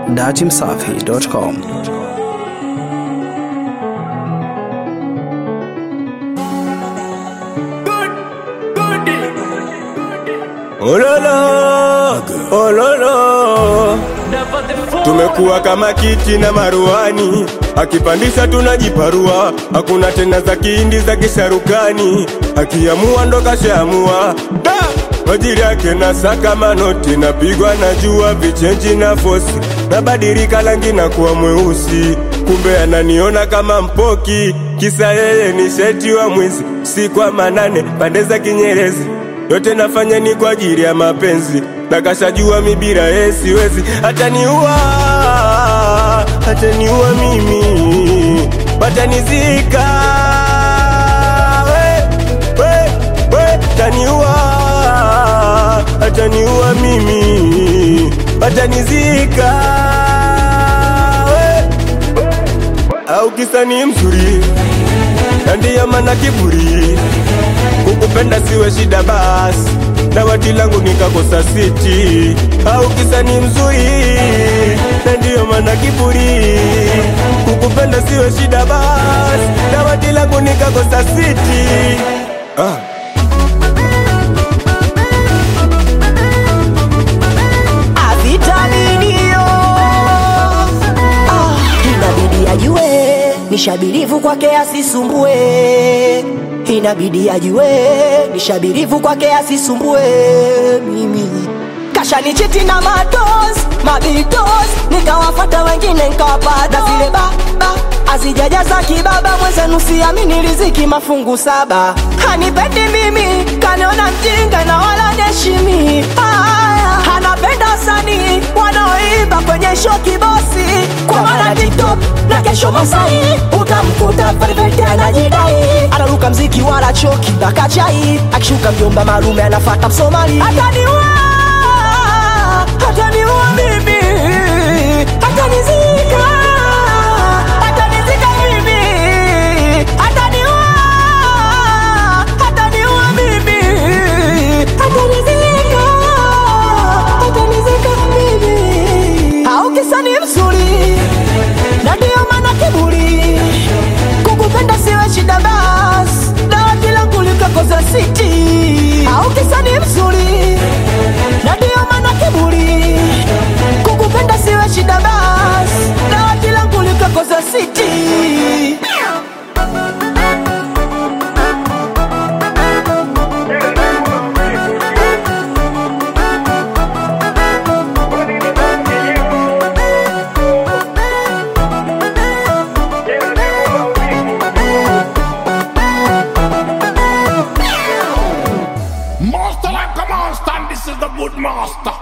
datimsafi.com. Ololo, ololo, tumekuwa kama kiti na maruani, akipandisha tunajiparua, hakuna tena za kihindi za kisharukani, akiamua ndo kashaamua da majiri yake na saka manoti, napigwa na jua vichenji na fosi, nabadilika rangi na kuwa mweusi, kumbe ananiona kama mpoki, kisa yeye ni sheti wa mwizi, si kwa manane pande za Kinyerezi yote nafanya ni kwa ajili ya mapenzi, na kashajua mi bila yeye siwezi, ataniua, ataniua mimi, watanizika we, we, we, ataniua, ataniua mimi, watanizika we, au kisa ni mzuri na ndiyo maana kiburi kukupenda siwe shida basi na wati langu nikakosa siti au kisa ni mzuri na ndiyo maana kiburi kukupenda siwe shida basi na wati langu nikakosa siti ah. avitaminio ah, inabidi ajue nishabirivu kwake asisumbue inabidi ajue nishabirivu kwake asisumbue mimi kashanichiti na matos mabitos nikawafata wengine nkawapata zile baba azijajaza kibaba mwenzenu siamini riziki mafungu saba hanipendi mimi kaniona mjinga na wala neshimi Aya, anapenda wasanii wanaoimba kwenye show kibosi kwa maana tiktok na kesho masai utamkuta perfect anajidai anaruka mziki wala choki na kachai akishuka mjomba malume anafata msomali ataniua ataniua mimi atanizika atanizika mimi ataniua ataniua mimi atanizika atanizika mimi au kisa ni mzuri na ndio maana kiburi kukupenda siwe shida bas dawa kila kulikakoza siti au kisa ni mzuri na ndio maana kiburi kukupenda siwe shida bas dawa kila kulikakoza siti Master like a monster, and this is the good master.